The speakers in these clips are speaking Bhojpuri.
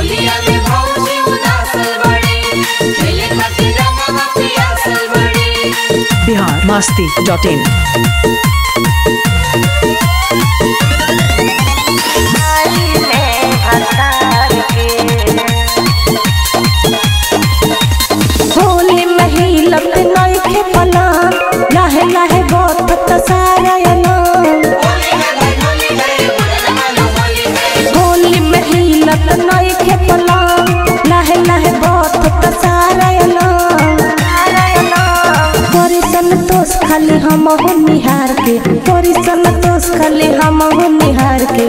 होलिया में भौजी उदासल बड़ी खेले खातिर रंगवा पियासल बड़ी बिहार मस्ती डॉट इन होली महिलत नइखे पला लहे लहे बतत सारा अलाम होली है भाई होली है बुढ़न मानो होली है होली महिलत नइखे पला लहे लहे बतत सारा अलाम तोरी संतोष खाली हम हो निहार के तोरी संतोष खाली हम हो निहार के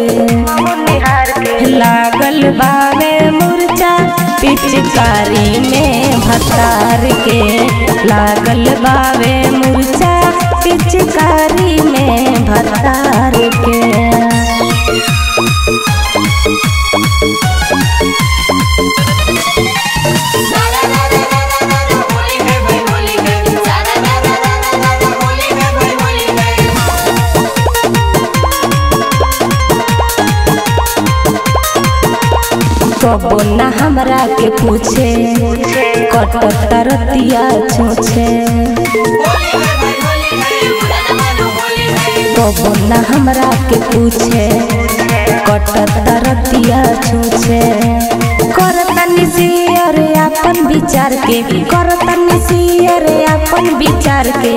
लागल बावे मुरचा पिचकारी में भतार के लागल बावे मुरचा पिचकारी में भतार के सारा रा रा रा रा रा रा होली है भाई होली है सारा रा रा रा रा रा रा होली है भाई होली है कबो न हमरा के पूछे कटक तरतिया छूछे होली है भाई होली है बुढ़न मानो होली है कबो न हमरा के पूछे कटक तरतिया छूछे करतनी सियर अपन विचार के करतनी सियर अपन विचार के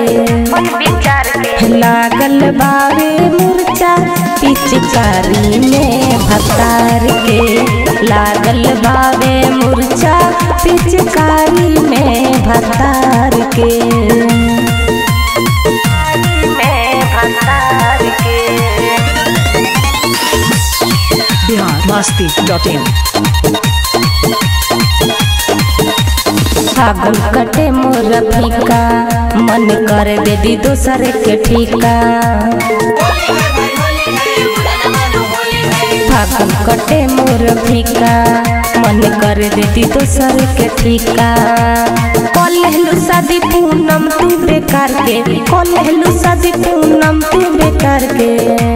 लागल बावे मुरचा पिचकारी में भतार के लागल बावे मुरचा पिचकारी में भतार के बिहार मस्ती डॉट इन फागुन कटे मोर फीका मन कर दे दी दोसर के ठीका होली है भाई होली है बुढ़न मानो होली है फागुन कटे मोर फीका मन कर दे दी दोसर के ठीका कलहलु शादी पूनम तू बेकार के कलहलु शादी पूनम तू बेकार के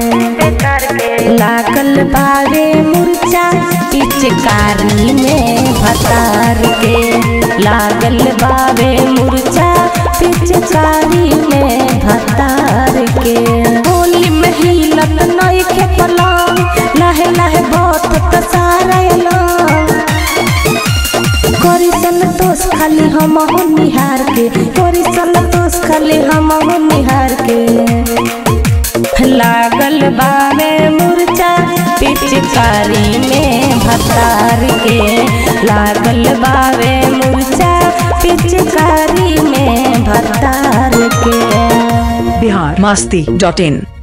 लागल बावे मुरचा पिचकारी में भतार के लागल बावे मुरचा पिचकारी में भतार के होली में हिलत नइखे पलंग लहे लहे बतत सारा अलाम करी संतोष खाली हम हो निहार के करी संतोष खाली हम हो निहार के लागल बावे मुरचा पिचकारी में भतार के लागल बावे मुरचा पिचकारी में भतार के बिहार मस्ती डॉट इन